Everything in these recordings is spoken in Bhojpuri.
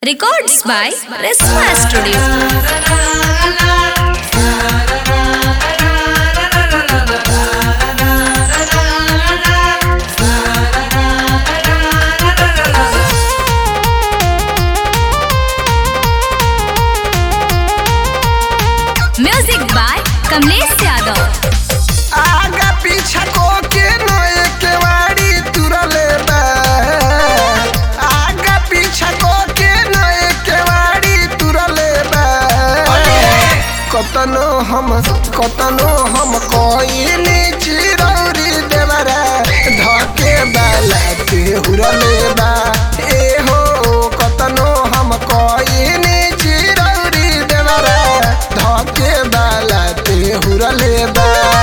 Records by Resma Studio. Music by Kamlesh Yadav. आगा पीछा को के नए केवाड़ी तुरले बा आगा पीछा को के नए केवाड़ी तुरले बा कतनो हम कतनो हम कोइनी चिरौरी देवरा धके बाला ते हुरले बा ए हो कतनो हम कोइनी चिरौरी देवरा धके बाला ते हुरले बा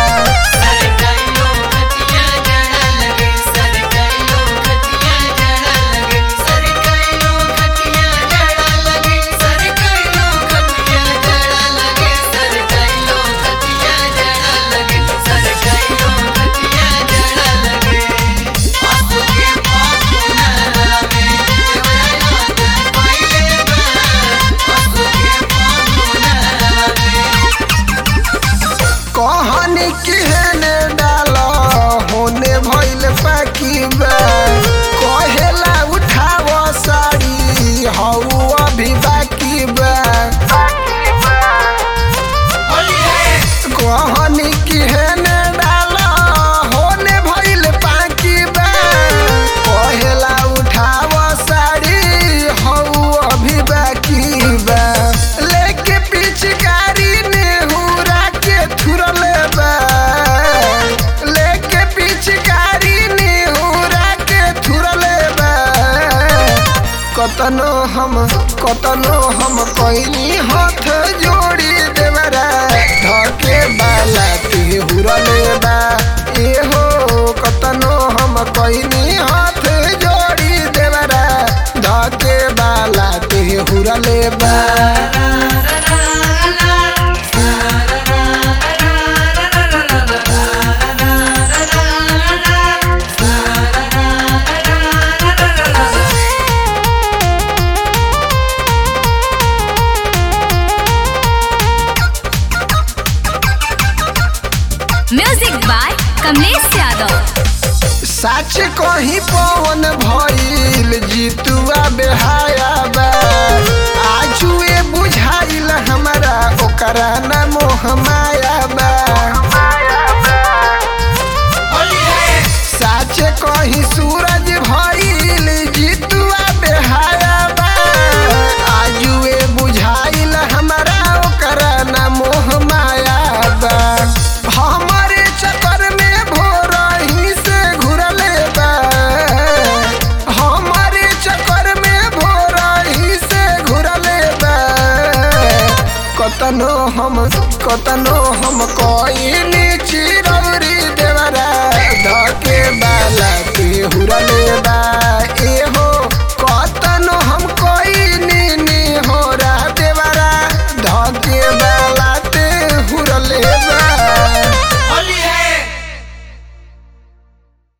कहानी केहने डाल होने भइल पाकी बा कहेला उठाव साड़ी हऊ अभी बाकी बा कहानी केहने डाल होने भइल पाकी बा कहेला उठाव साड़ी हऊ अभी बाकी बा लेके पिचकारी नेहुरा के थुरले बा लेके पिचकारी नेहुरा के थुरले बा कतनो हम कतनो हम कइनी हाथ जोड़ी देवरा धके बाला ते हुरले बा ए हो कतनो हम कइनी हाथ जोड़ी देवरा धके बाला ते हुरले बा Music by Kamlesh Yadav. सच कहीं पवन भइल जीतुआ बेहाया बा आजुए बुझाइल हमरा ओकरा ना मोह माया बा सच कहीं सूरज भइल जीतुआ बेहाया बा आजुए बुझाइल हमरा ओकरा ना मोह माया बा हमरे चक्कर में भोरही से घुरले बा हमरे चक्कर में भोरही से घुरले बा कतनो हम कतनो हम कोइनी चिरौरी देवरा धके बाला के हुरले बा